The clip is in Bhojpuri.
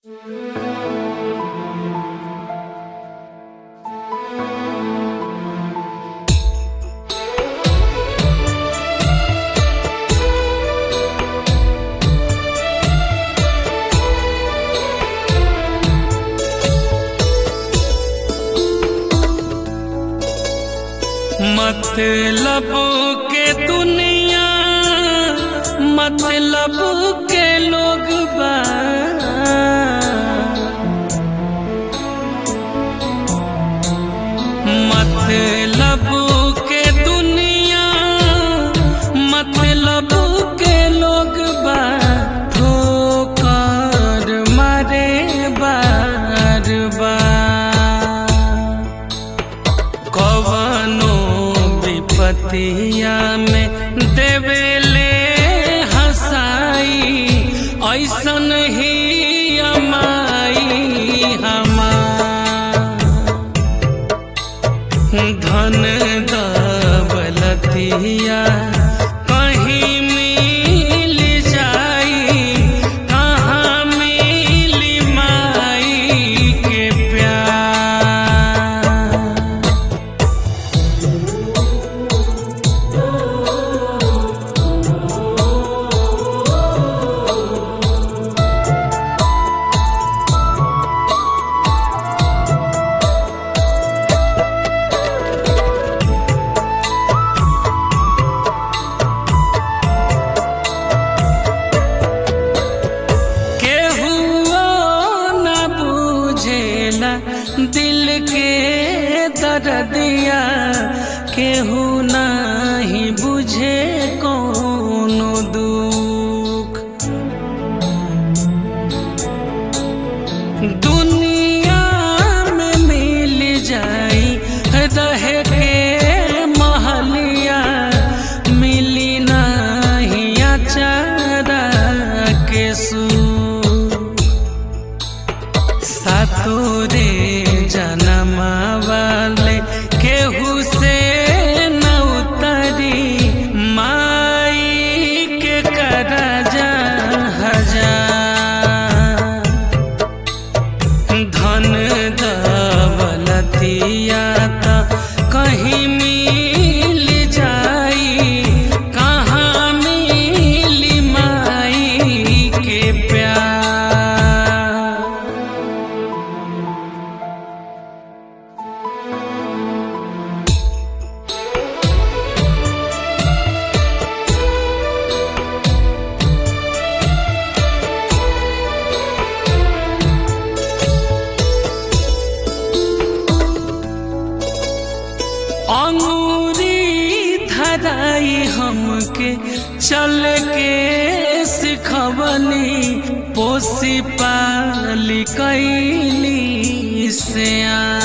मतलब के दुनिया मतलब के लोग बा मतलब के दुनिया मतलब के लोग बा ठोकर मारे बार बार कवनो विपतिया में देवेले हसाई ऐसन ही अमाई हमार धन दौलतिया कहीं मिल जाई कहाँ मिली माई के प्यार केहुओ न बुझेला दिल के दर्दिया केहू नहीं बुझे कोनो दुख दुनिया में मिल जाई रहे के महलिया मिली नहीं अचारा के सुख सातोरे जनमा वाले केहू से न उतरी माई के करजा हजार धन दौलतिया त कहीं मिल जाई कहाँ मिली माई के प्यार अंगूरी धराई हमके चल के सिखवली पोसी पाली कैली से आ